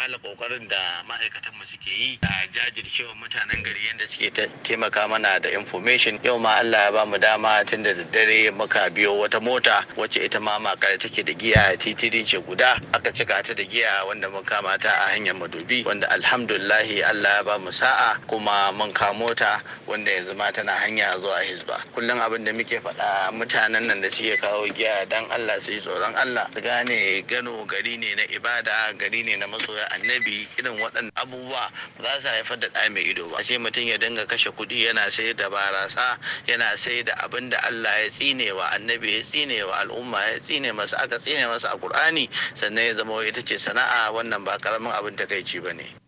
kala kokarin da ma'aikatan mu suke yi a jajircewa mutanen gari yadda suke taimaka mana da information yau ma Allah ya ba mu dama tun da daddare muka biyo wata mota wacce ita ma makare take da giya titiri ce guda aka cika ta da giya wanda mun kama ta a hanyar madobi wanda alhamdulillahi Allah ya ba mu sa'a kuma mun kamo ta wanda yanzu ma tana hanya zuwa hisba kullum abin da muke faɗa mutanen nan da suke kawo giya dan Allah su yi tsoron Allah su gane gano gari ne na ibada gari ne na masoya annabi irin waɗannan abubuwa za su haifar da ɗa mai ido ba sai mutum ya dinga kashe kuɗi yana sai da barasa yana sai da abin da Allah ya tsine wa annabi ya tsine wa al'umma ya tsine masa aka tsine masa a Qur'ani sannan ya zama ita ce sana'a wannan ba karamin abin takaici ba ne